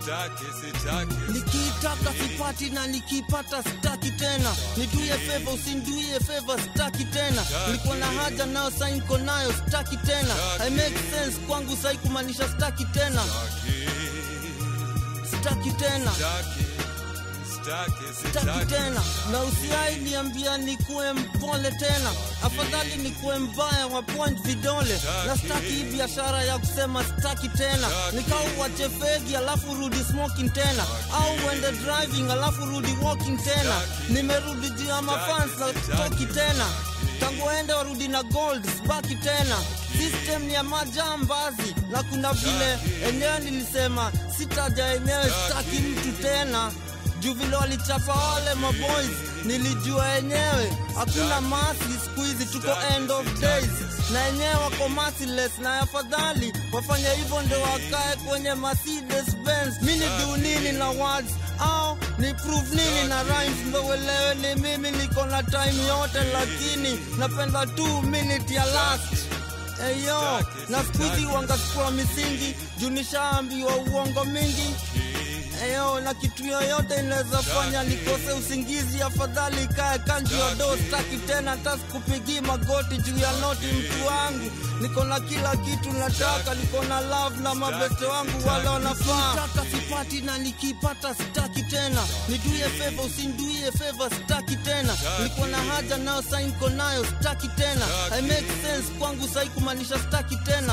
Sitaki, sitaki, nikitaka sipati na nikipata sitaki tena niduie feva usinduie feva sitaki tena nilikuwa na haja nayo sai niko nayo sitaki tena I make sense kwangu sai kumaanisha sitaki tena sitaki tena sitaki, sitaki, sitaki sitaki. tena na usiai niambia nikuwe mpole tena afadhali nikuwe mbaya wa point vidole na sitaki hii biashara ya kusema sitaki tena nikau wache fegi alafu rudi smoking tena au uende driving alafu rudi walking tena nimerudi juu ya mafans na toki tena tangu ende warudi na gold sibaki tena system ni ya majambazi na kuna vile enyewe nilisema sitaja enyewe sitaki mtu tena juu vile walichapa wale maboys nilijua yenyewe hakuna masi siku hizi tuko end of days na yenyewe wako merciless na afadhali wafanye hivyo ndo wakae kwenye Mercedes Benz mi ni do nini na words au ni prove nini na rhymes ndo uelewe ni mimi niko na time yote lakini napenda 2 minute ya last Eyo, na siku hizi wangasikua misingi juu nishaambiwa uongo mingi Eyo, na kitu yoyote inaweza fanya nikose usingizi, afadhali kae kanji ya do, staki tena hata sikupigii magoti juu ya noti. Mtu wangu niko na kila kitu nataka, niko na love na mabeste wangu wale wanafaa. Nikitaka sipati na nikipata sitaki tena, niduie feva usinduie feva, sitaki tena. Niko na haja nayo sai niko nayo, sitaki tena. I make sense kwangu sai kumaanisha sitaki tena,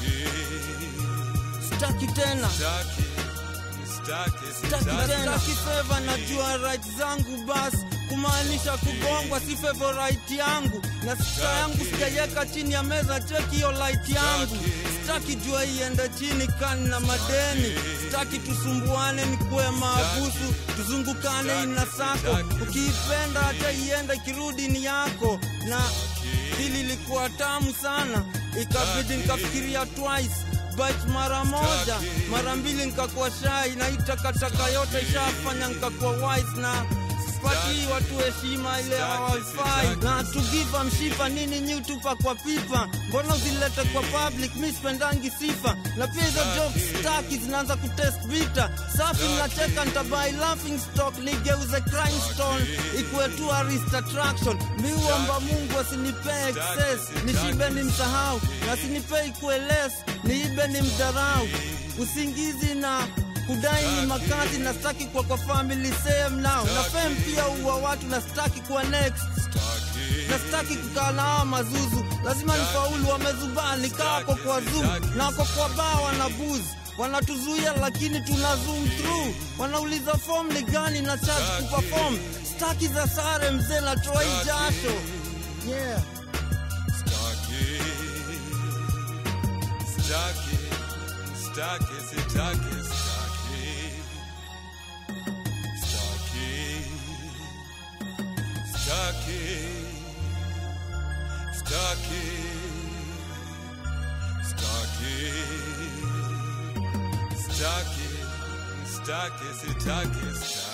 sitaki tena Sitaki, sitaki, Sitaki sitaki. tena kifeva, najua right zangu basi kumaanisha kugongwa si favorite yangu na sita yangu sijaiweka chini ya meza, cheki hiyo light yangu. Sitaki jua iende chini kani na madeni, sitaki tusumbuane, nikuwe maabusu, tuzungukane ina sako, ukiipenda hata iende ikirudi ni yako na hili likuwa tamu sana, ikabidi nikafikiria twice but mara moja mara mbili nikakuwa shai na hii takataka yote ishafanya nikakuwa wise na sipatii watu heshima ile hawafai na tugiva mshipa nini nyi utupa kwa pipa mbona uzilete kwa public mi spendangi sifa na pia hizo jokes staki zinaanza kutest vita safi mnacheka ntabai laughing stock nigeuze crime stone ikuwe tourist attraction mi uomba mungu asinipee excess nishibe ni msahau na asinipee ikuwe less niibe ni mdharau usingizi na kudai ni makazi na staki kwa kwa family same now na fame pia uwa watu na staki kuwa next na staki kukaa na hawa mazuzu lazima nifaulu wamezubaa nikawako kwa zoom na wako kwa baa wana booze wanatuzuia lakini tuna zoom through wanauliza form ni gani na charge kuperform staki za sare mzee na toi jasho yeah Sitaki, sitaki, sitaki, sitaki. Sitaki, sitaki, sitaki, sitaki, sitaki, sitaki, sitaki, sitaki.